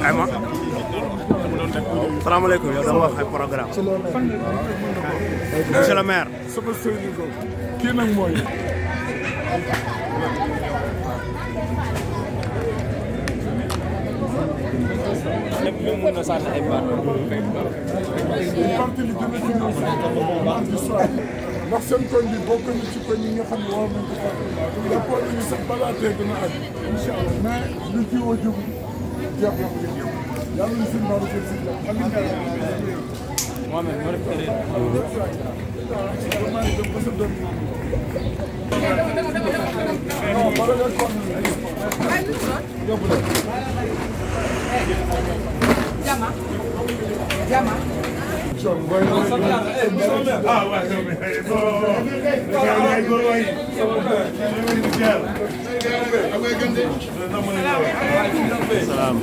ay ma salaamaaleykum yow dama wax ay programme monsieur le maire sama sëriñ ko kii nag mooy même mën na sànni ay baat. parti li gën a financé ci soir ndax seen koñ bi bokk na ci koñ yi nga xam ne war nañ ko fàtte jàppoon nañu sax balaa tey dina àgg incha allah mais lu ci woo jóg jeex na yàlla na suñu baaru si Mohamed moo def erreur. non bala nga kon yóbbu leen Jama. Jama. John booy Ah, ouais, non, mais bon. Ay góor waay. salaam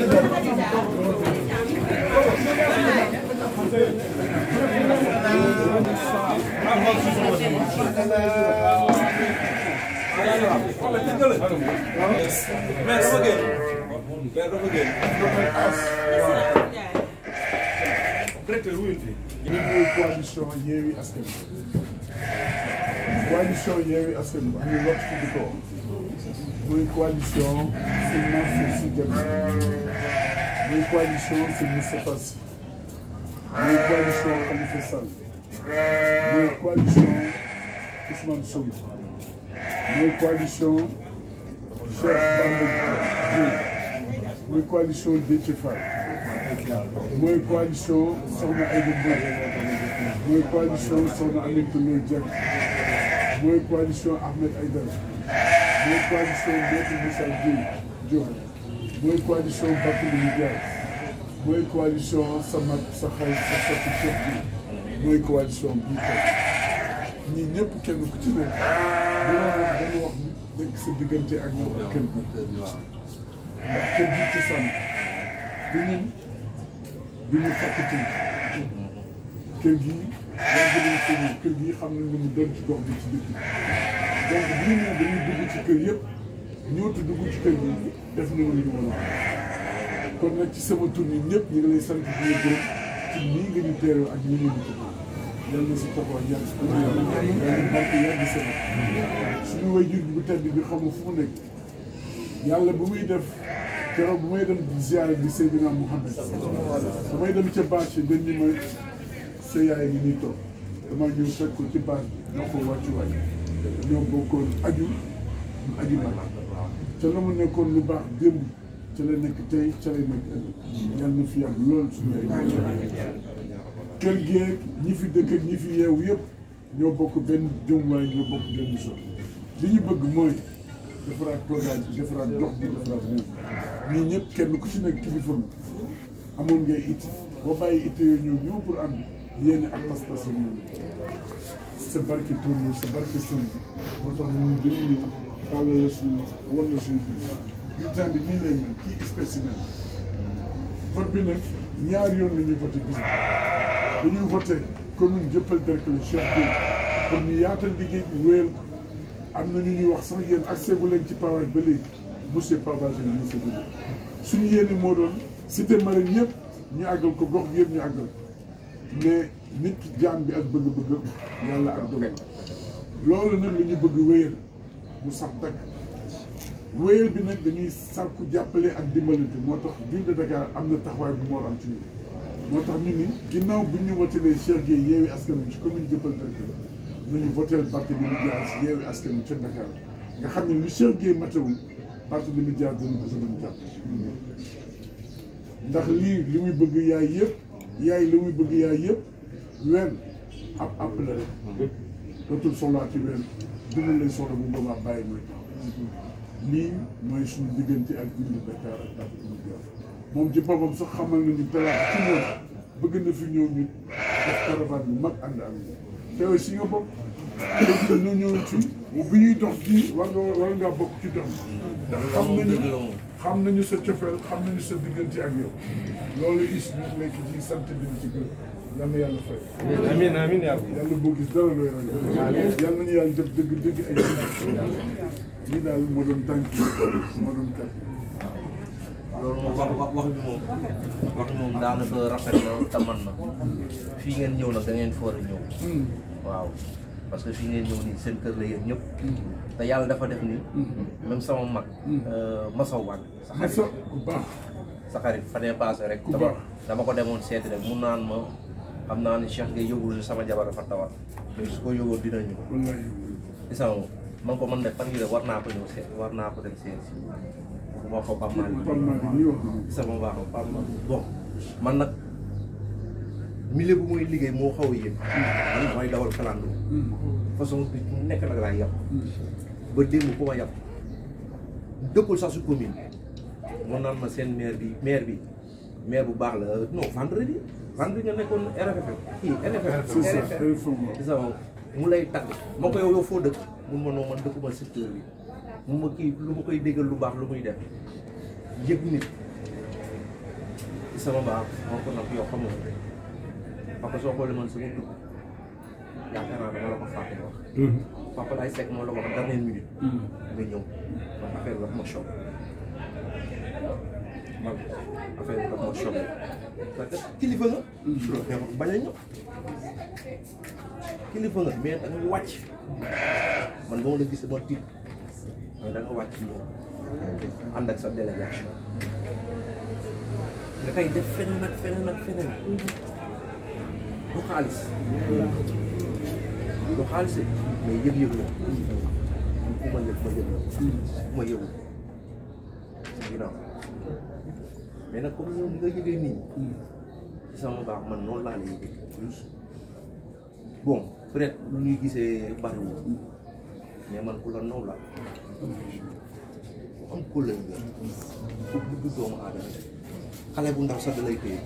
ñu ngi coalition Yewwi Askan Wi coalition Yewwi Askan Wi am na lott ci di ko muy coalition Sëñ Mansour Sy Djamil muy coalition Sëñ Moustapha Sy muy coalition Khalifa Sall muy coalition Ousmane Sonko muy coalition Cheikh Bamba Dièye muy coalition Déthié Fall mooy coalition Soxna Aïda Mbodj mooy coalition Soxna Aminata Lo Dieng mooy coalition Ahmed Aïdara mooy coalition Maître Moussa Gueye Diop mooy coalition Barthélémy Dias mooy coalition sa mag sa xarit sa sotti Cheikh bi mooy coalition bii tey ñii ñëpp kenn ku ci nekk dina wax dana wax nekk sa diggante ak ñoom ak kër gi ndax kër gi ci sànn du ñun du ñu fàttali kër gi yàgg nañ ko ñëw kër gi xam nañ lu mu doon ci gox bi ci dëkk bi donc bu ñu ñëw dañuy dugg ci kër yëpp ñëwtu dugg ci kër gi def nañu lu ñu mën a wax kon nag ci sama tur yi ñëpp ñu ngi lay sant di la gërëm ci nii nga ñu teeroo ak nii nga ñu ko yal na si taxaw yàgg yàlla barke yàgg sama suñu waajur bu tedd bi xamu fu mu nekk yàlla bu muy def keroog bu may dem ziare bi Seydina Mouhamed bu may dem ca bâche dañ ñu ma sa yaay ngi nii toog dama ñëw fekk ko ci bâche bi ñoo ko wàccuwaay ñoo bokkoon aju mu aju mag ca la mu nekkoon lu baax démb ca la nekk tey ca lay nekk ëllëg yàlla na fi yàgg lool suñu ay kër geeg ñi fi dëkk ak ñi fi yeewu yëpp ñoo bokk benn jëmuwaay ñoo bokk benn so li ñu bëgg mooy defaraat programme bi defaraat dox bi defaraat réew ñii ñëpp kenn ku ci nekk kilifa nga amoon ngay it boo bàyyi it yooyu ñëw ñëw pour am yéene ak pas-pas ak ñoom sa barke tur yi sa barke sën bi moo tax ñu dañuy ñëw xaaral la suñu wan la suñu bi bulletin bi nii lay mel kii spécimen vote bi nag ñaari yoon la ñuy voté gis dañuy voté commune Dieuppeul Derklé Cheikh Gueye pour ñu yaatal liggéey bi wéyal ko am na ñu ñuy wax sax yéen accès bu leen ci pavage ba léegi monsieur pavage la monsieur Goudé suñu yéene moo doon cité marine yëpp ñu àggal ko gox bi yëpp ñu àggal mais nit jaam bi ak bëgg-bëgg yàlla ak dogal loolu nag la ñu bëgg wéyal mu sax dakk wéyal bi nag dañuy sàkku jàppale ak dimbalante moo tax ville de Dakar am na taxawaay bu moo am ci ñun moo tax ñu ni ginnaaw bu ñu wotelee Cheikh Gueye Yewwi Askan Wi ci commune Dieuppeul Derklé nañu voteel Barthélémy Dias Yewwi Askan Wi ca Dakar nga xam ne lu Cheikh Gueye matewul Barthélémy Dias dana ko sa mën jàpp ndax lii li muy bëgg yaay yëpp yaay li muy bëgg yaay yëpp wenn ab app la rek dootul soxlaa ci wenn dund lay soxla bu boobaa bàyyi mooy lii mooy suñu diggante ak ville de Dakar ak Barthélémy Dias moom ci boppam sax xamal nañu talaata ci ñoom bëgg na fi ñëw ñu def caravane bu mag ànd ak te aussi nga bokk te ñu ñëw ci bi ñuy dox fii war nga war ngaa bokk ci dox ndax xam nañu xam nañu sa cofeel xam nañu sa diggante ak yow loolu is ñu nekk ci sant bi ci gën yal na yàlla fay amiin amiin yaa rabbi. yàlla boo gis dara looy ragal yal nañu yàlla def dëgg dëgg ay lii daal moo doon tànk moo doon kat loolu moom wax wax wax bi moom wax bi moom daanaka rafet na te man na fii ngeen ñëw nag da ngeen foor a ñëw waaw parce que fii ngeen ñëw nii seen kër la yéen ñëpp te yàlla dafa def ni même sama mag Masaw Wade sa xarit Massa ku baax sa xarit fa dee passé rek Ku dama baax. dama ko demoon seeti rek mun naan ma xam naa ni Cheikh ngay yëgul ni sama jabar dafa tawat mais su ko yëgoon dina ñëw wallahi gis nga man ko man de fan yii de war naa ko ñëw seet war naa ko dem seet si bu ma ko Pape Malick Pape Malick nii wax na gis nga ma baax a Pape Malick bon man nag milieu bu muy liggéey moo xaw a yéeg man mooy dawal kalando façon bi mu nekk nag laay yàpp ba démb ku ma yàpp dëkkul sax su commune mun naan ma seen maire bi maire bi maire bu baax la non vendredi vendredi nga nekkoon RFM kii NFM c'est ça RFM effectivement gis nga mu lay tagg ma ko yow yow foo dëkk mun ma noo man dëkkuma secteur bi mun ma kii lu ma koy déggal lu baax lu muy def yëg nit ci sama baax moo ko nag yow xamoo ko parce que soo xoolee man sama dugg yaakaar naa dama la ko fàtte wax papa lay sekk moo la ko wax dernière minute nga ñëw man affaire bi daf ma choc man affaire bi daf ma choc parce que kilifa nga loolu neexul bañ a ñëw kilifa nga mais da nga wàcc man ba ma la gis dama tiit mais da nga wàcc ñëw ànd ak sa délégation nga koy def feneen ak feneen ak feneen du xaalis du xaalis de mais yëg-yëg la ku ma yëg ma yëg la ku ma yëgul si ginnaaw mais nag comme yow ni nga yëgee nii ci sama baax man noonu laa la yëgee bon peut-être lu ñuy gisee bariwul mais man ku la naw la ku am kóllëre nga ku bëgg doomu aadama xale bu ndaw sax da lay téye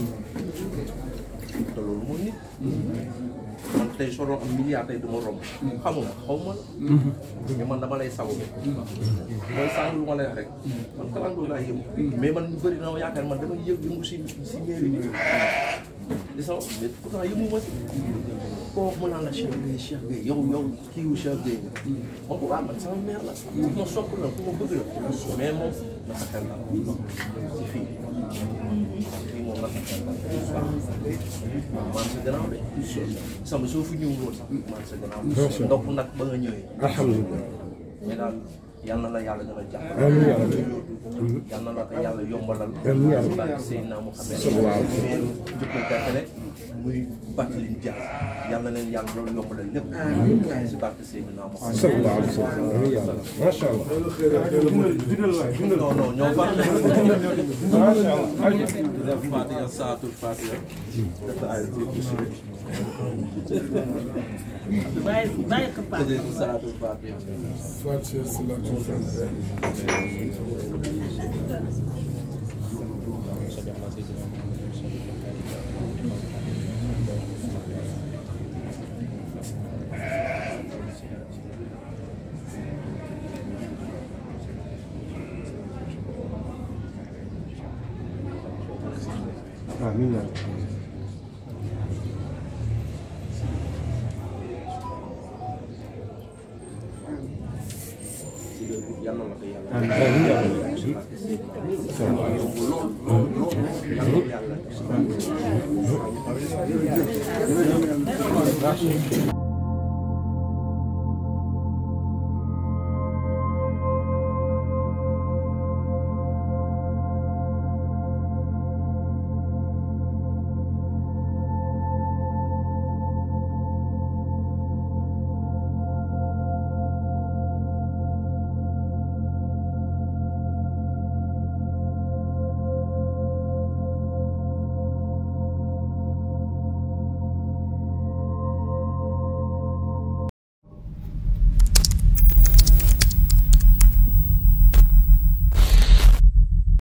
te loolu mooy nit man tey soo doon am milliard tey du ma romb xamuma xaw ma la mais man dama lay sawu mooy sànq lu ma lay wax rek man kalandoo laa yëngu mais man ñu bëri na ma yaakaar man damay yëg yëngu si si mairie bi di sama mais pourtant yëngu ma si koo wax mu naan la Cheikh Gueye Cheikh Gueye yow yow kii wu Cheikh Gueye nga man ko waa man sama mère la ku ma sopp la ku ma bëgg la mais moom dafa xel la si fii fii moom dafa xel la waaw man sa gannaaw de sama soo fi ñëwul woon sax man sa gannaaw ndox nag ba nga ñëwee alhamdulilah mais daal yal na la yàlla gën a jàpp Amiin yaa rabbi. yal na la ko yàlla yombalal Amiin yaa rabbi. barke Seydina Muhammad Sallallahu alayhi wa sallam. mais jëppal gàttale muy Batlin Dia yal na leen yàlla loolu yombalal lépp si barke Seydina Muhammad sallallahu alayhi wa sallam amiin yaa rabbi macha allah non non ñoo far macha allah def Fatiha saatul Fatiha def ay bàyyi bàyyi ko Pape. def saatul Fatiha Fatiha salatu amiin yaa rabbi yal na la ko yàlla amiin yaa rabbi yàlla